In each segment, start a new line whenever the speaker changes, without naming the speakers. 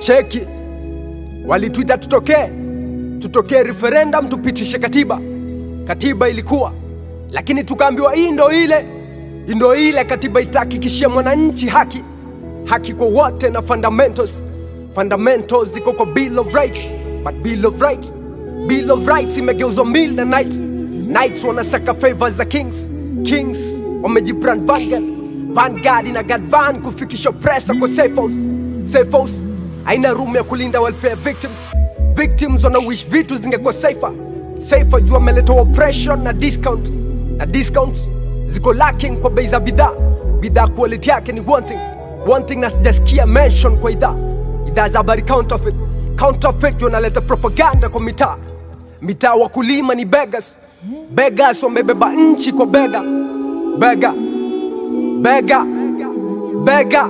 cheki walituita tutokee tutokee referendum tupitishe katiba katiba ilikuwa lakini tukaambiwa hii ndo ile hii ndo ile katiba itahakikishia mwananchi haki haki kwa wote na fundamentals fundamentals ziko kwa bill of rights but bill of rights bill of rights imegeuzwa mill na knights knights wanasaka favor za kings kings wamejibrand vanguard vanguard ina guard van kufikisha presa kwa safe house safe house haina room ya kulinda welfare victims victims wana wish vitu zingekuwa safer safer juu ameleta oppression na discount na discounts ziko lacking kwa bei za bidhaa bidhaa quality yake ni wanting wanting na sijasikia mention kwa idhaa idhaa za habari counterfeit counterfeit wanaleta propaganda kwa mitaa mitaa wakulima ni beggars beggars wamebeba nchi kwa bega bega bega bega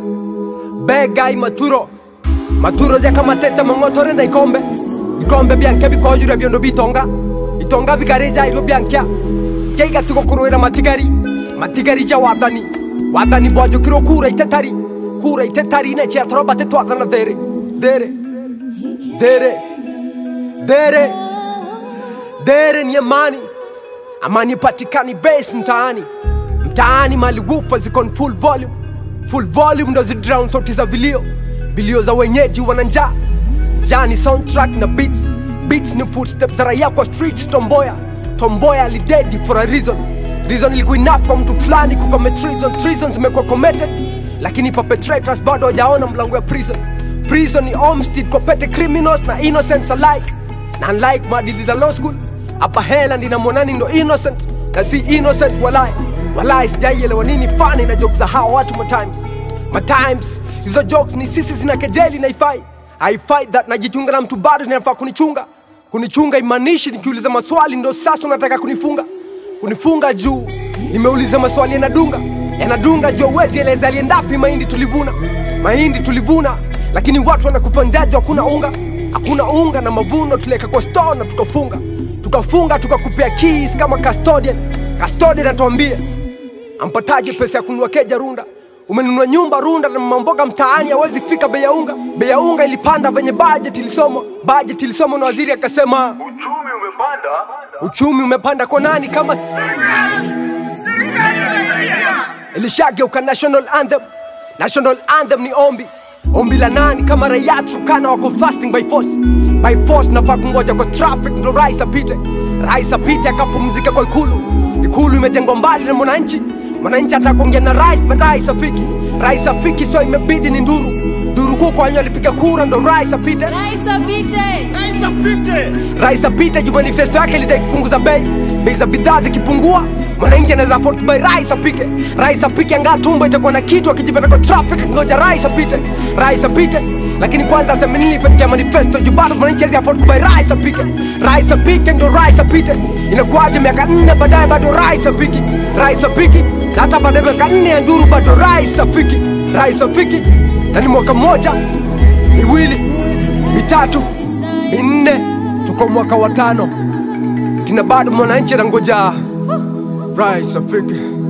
bega imaturo maturo jakamatete mong'otore na ikombe ikombe bianke bikojure biondo bitonga itonga bikareja irio biankia keigatigo kurwira matigari matigari ja wathani wathani bwajukirwo kura itetari kura itetari ne cia torobate twathana there there there there there ni amani amani patikani base mtaani mtaani mali wufa ziko on full volume full volume ndo zidrown sauti za vilio vilio za wenyeji wana njaa njaa ni soundtrack na beats beats ni footsteps za raia kwa street tomboya tomboya alidedi for a reason reason ilikuwa enough kwa mtu fulani kucommit treason treason zimekuwa committed lakini perpetrators bado hawajaona mlango ya prison prison ni homestead kwa pete criminals na innocents alike na unlike maadili za law school hapa hela ndina mwanani ndo innocent na si innocent walai walai sijaielewa nini fani na jokes za hawa watu matimes matimes hizo jokes ni sisi zina kejeli na ifai haifai that najichunga na mtu bado ninafaa kunichunga kunichunga imanishi nikiuliza maswali ndo sasa unataka kunifunga kunifunga juu nimeuliza maswali yanadunga yanadunga juu uwezi eleza aliendapi mahindi tulivuna mahindi tulivuna lakini watu wanakufa njaji hakuna unga hakuna unga na mavuno tuliweka kwa store na tukafunga tukafunga tukakupea keys kama custodian custodian atuambie ampataje pesa ya kununua keja runda umenunua nyumba runda na mamboga mtaani hawezi fika bei ya unga bei ya unga ilipanda venye budget ilisomwa budget ilisomwa na waziri akasema
Uchumi umepanda.
uchumi umepanda kwa nani kama ilishageuka national anthem national anthem ni ombi ombi la nani kama raia Turkana wako fasting by force by force nafaa kungoja kwa traffic ndo rais apite rais apite akapumzika kwa ikulu ikulu imejengwa mbali na mwananchi mwananchi atakuongea na rais but rais afiki rais afiki so imebidi ni nduru nduru kuu kwa wenye alipiga kura ndo rais apite
Rais apite.
rais apite juu manifesto yake ilidai kupunguza bei bei za bidhaa zikipungua mwananchi anaweza afford kubai rais apike rais apike angaa tumbo itakuwa na kitu akijipata kwa traffic ngoja rais apite rais apite lakini kwanza aseme nini ifanikia manifesto juu bado mwananchi hawezi afford kubai rais apike rais apike ndo rais apite inakuwaje miaka nne baadaye bado rais apiki rais apiki na hata baada ya miaka nne ya nduru bado rais afiki rais afiki na ni mwaka mmoja miwili mitatu minne tuko mwaka wa tano tina bado mwananchi anangoja rais afike